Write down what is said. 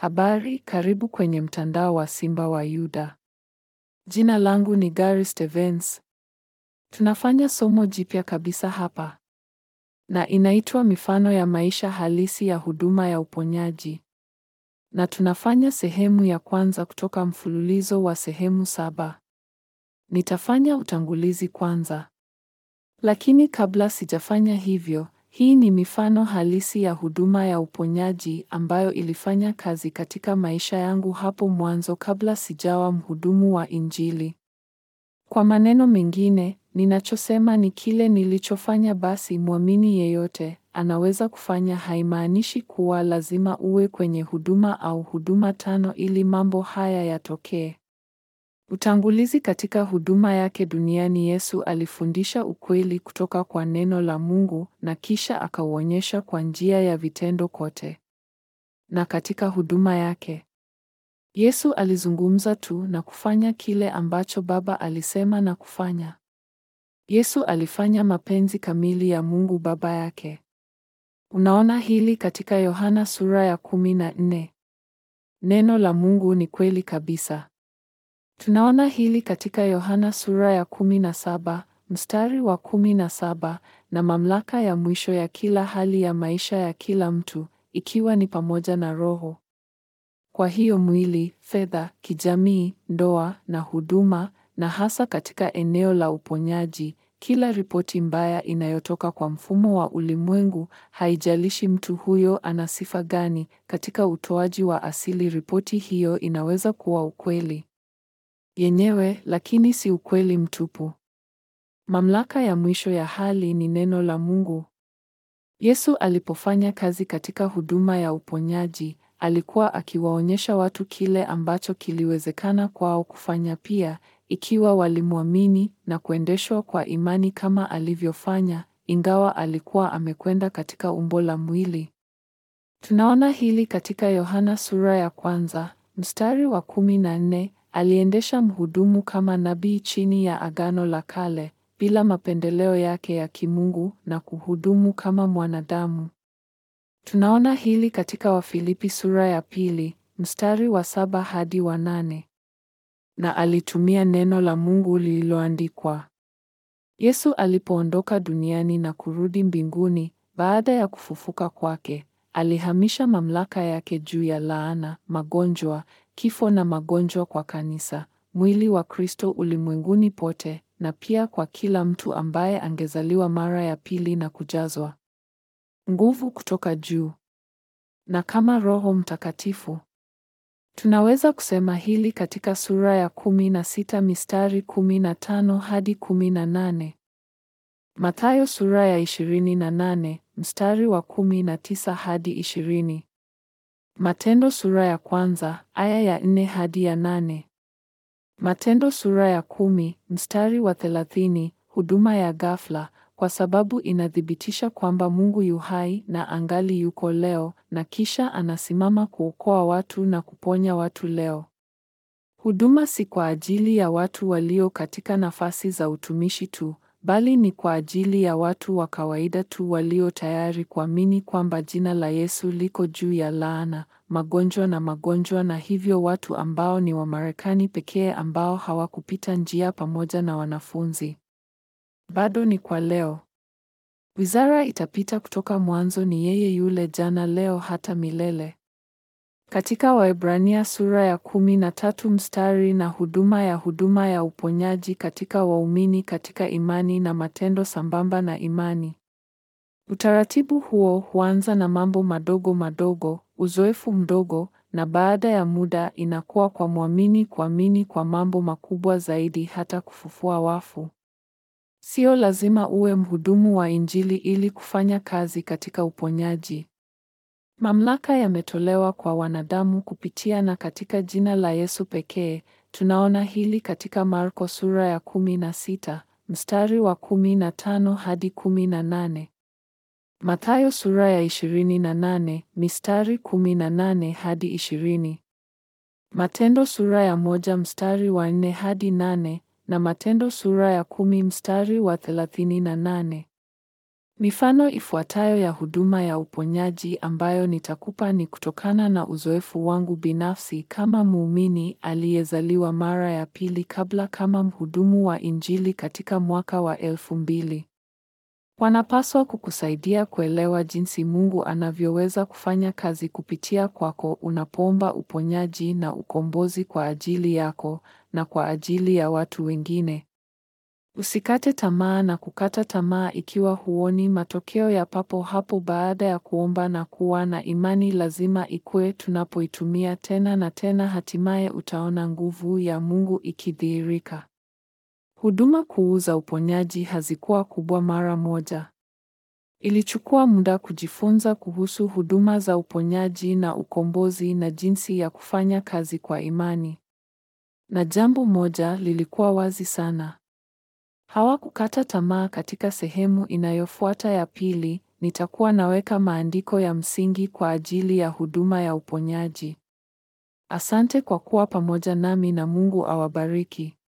Habari, karibu kwenye mtandao wa Simba wa Yuda. Jina langu ni Gary Stevens. Tunafanya somo jipya kabisa hapa. Na inaitwa mifano ya maisha halisi ya huduma ya uponyaji. Na tunafanya sehemu ya kwanza kutoka mfululizo wa sehemu saba. Nitafanya utangulizi kwanza. Lakini kabla sijafanya hivyo, hii ni mifano halisi ya huduma ya uponyaji ambayo ilifanya kazi katika maisha yangu hapo mwanzo kabla sijawa mhudumu wa Injili. Kwa maneno mengine, ninachosema ni kile nilichofanya basi mwamini yeyote anaweza kufanya haimaanishi kuwa lazima uwe kwenye huduma au huduma tano ili mambo haya yatokee. Utangulizi katika huduma yake duniani Yesu alifundisha ukweli kutoka kwa neno la Mungu na kisha akauonyesha kwa njia ya vitendo kote. Na katika huduma yake, Yesu alizungumza tu na kufanya kile ambacho Baba alisema na kufanya. Yesu alifanya mapenzi kamili ya Mungu Baba yake. Unaona hili katika Yohana sura ya kumi na nne. Neno la Mungu ni kweli kabisa. Tunaona hili katika Yohana sura ya kumi na saba mstari wa kumi na saba na mamlaka ya mwisho ya kila hali ya maisha ya kila mtu ikiwa ni pamoja na roho. Kwa hiyo mwili, fedha, kijamii, ndoa na huduma, na hasa katika eneo la uponyaji, kila ripoti mbaya inayotoka kwa mfumo wa ulimwengu, haijalishi mtu huyo ana sifa gani, katika utoaji wa asili, ripoti hiyo inaweza kuwa ukweli yenyewe, lakini si ukweli mtupu. Mamlaka ya mwisho ya hali ni neno la Mungu. Yesu alipofanya kazi katika huduma ya uponyaji, alikuwa akiwaonyesha watu kile ambacho kiliwezekana kwao kufanya pia, ikiwa walimwamini na kuendeshwa kwa imani kama alivyofanya, ingawa alikuwa amekwenda katika umbo la mwili. Tunaona hili katika Yohana sura ya kwanza, mstari wa kumi na nne, aliendesha mhudumu kama nabii chini ya Agano la Kale, bila mapendeleo yake ya kimungu na kuhudumu kama mwanadamu. Tunaona hili katika Wafilipi sura ya pili, mstari wa saba hadi wa nane. Na alitumia neno la Mungu lililoandikwa. Yesu alipoondoka duniani na kurudi mbinguni baada ya kufufuka kwake, alihamisha mamlaka yake juu ya laana, magonjwa, kifo na magonjwa kwa kanisa, mwili wa Kristo ulimwenguni pote, na pia kwa kila mtu ambaye angezaliwa mara ya pili na kujazwa nguvu kutoka juu. Na kama Roho Mtakatifu. Tunaweza kusema hili katika sura ya kumi na sita mistari kumi na tano hadi kumi na nane. Mathayo sura ya ishirini na nane mstari wa kumi na tisa hadi ishirini. Matendo sura ya kwanza aya ya nne hadi ya nane. Matendo sura ya kumi mstari wa thelathini huduma ya ghafla kwa sababu inathibitisha kwamba Mungu yu hai na angali yuko leo na kisha anasimama kuokoa watu na kuponya watu leo. Huduma si kwa ajili ya watu walio katika nafasi za utumishi tu, bali ni kwa ajili ya watu wa kawaida tu walio tayari kuamini kwamba jina la Yesu liko juu ya laana, magonjwa na magonjwa na hivyo watu ambao ni Wamarekani pekee ambao hawakupita njia pamoja na wanafunzi. Bado ni kwa leo. Wizara itapita kutoka mwanzo ni yeye yule jana leo hata milele. Katika Waebrania sura ya kumi na tatu mstari na huduma ya huduma ya uponyaji katika waumini katika imani na matendo sambamba na imani. Utaratibu huo huanza na mambo madogo madogo, uzoefu mdogo, na baada ya muda inakuwa kwa mwamini kuamini kwa mambo makubwa zaidi hata kufufua wafu. Sio lazima uwe mhudumu wa Injili ili kufanya kazi katika uponyaji. Mamlaka yametolewa kwa wanadamu kupitia na katika jina la Yesu pekee. Tunaona hili katika Marko sura ya kumi na sita mstari wa kumi na tano hadi kumi na nane. Mathayo sura ya ishirini na nane mistari kumi na nane hadi ishirini. Matendo sura ya moja mstari wa nne hadi nane na Matendo sura ya kumi mstari wa thelathini na nane. Mifano ifuatayo ya huduma ya uponyaji ambayo nitakupa ni kutokana na uzoefu wangu binafsi kama muumini aliyezaliwa mara ya pili kabla kama mhudumu wa Injili katika mwaka wa elfu mbili. Wanapaswa kukusaidia kuelewa jinsi Mungu anavyoweza kufanya kazi kupitia kwako unapoomba uponyaji na ukombozi kwa ajili yako na kwa ajili ya watu wengine. Usikate tamaa na kukata tamaa ikiwa huoni matokeo ya papo hapo baada ya kuomba na kuwa na imani lazima ikue tunapoitumia tena na tena hatimaye utaona nguvu ya Mungu ikidhihirika. Huduma kuu za uponyaji hazikuwa kubwa mara moja. Ilichukua muda kujifunza kuhusu huduma za uponyaji na ukombozi na jinsi ya kufanya kazi kwa imani. Na jambo moja lilikuwa wazi sana. Hawakukata tamaa katika sehemu inayofuata ya pili, nitakuwa naweka maandiko ya msingi kwa ajili ya huduma ya uponyaji. Asante kwa kuwa pamoja nami na Mungu awabariki.